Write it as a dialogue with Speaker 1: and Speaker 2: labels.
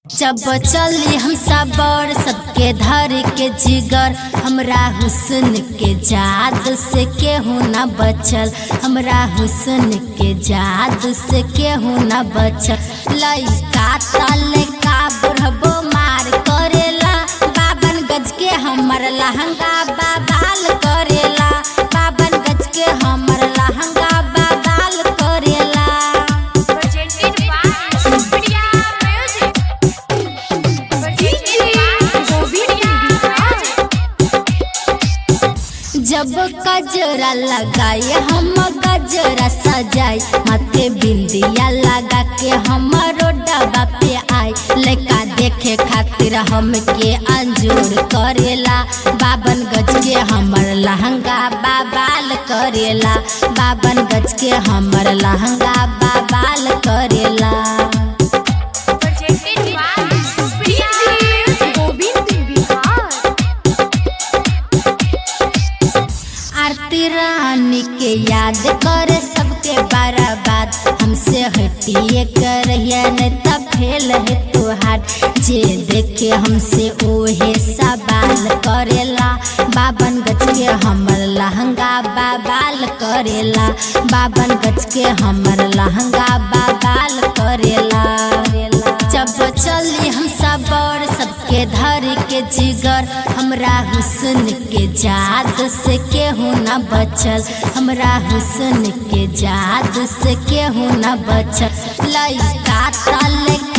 Speaker 1: जब चली हम सबर सबके धर के जिगर हमरा हुस्न के जाद से केहू न बचल हमरा हुस्न के जाद से केहू न बचल लइका तले का बुढ़बो मार करेला बाबन गज के हमर लहंगा बाबाल करेला बाबन गज के हमर लहंगा बाबाल करेला
Speaker 2: Presented by Supriya Music. Presented by Supriya Music.
Speaker 1: जब गजरा लगाए हम गजरा सजाए माथे बिंदिया लगा के हमारो डबा पे आए लड़का देखे खातिर हमके अंजूर करेला बाबन गज के हमर लहंगा बाबाल करेला बाबन गज के हमर लहंगा बाबाल करेला
Speaker 2: Presented by Supriya Music. Govind Bihar.
Speaker 1: आरती रानी के याद करे सबके बर्बाद हमसे हटिए करहिया नहीं तब फेल है तुहार जे देखे हमसे ओहे सवाल करेला बाबन गज के हमर लहंगा बाबाल करेला बाबन गज के हमर लहंगा बाबाल करेला जब चली हम सबर सबके धर के जिगर हमरा हुस्न के जाद से केहू न बचल हमरा हुस्न के जाद से केहू न बचल लइका तले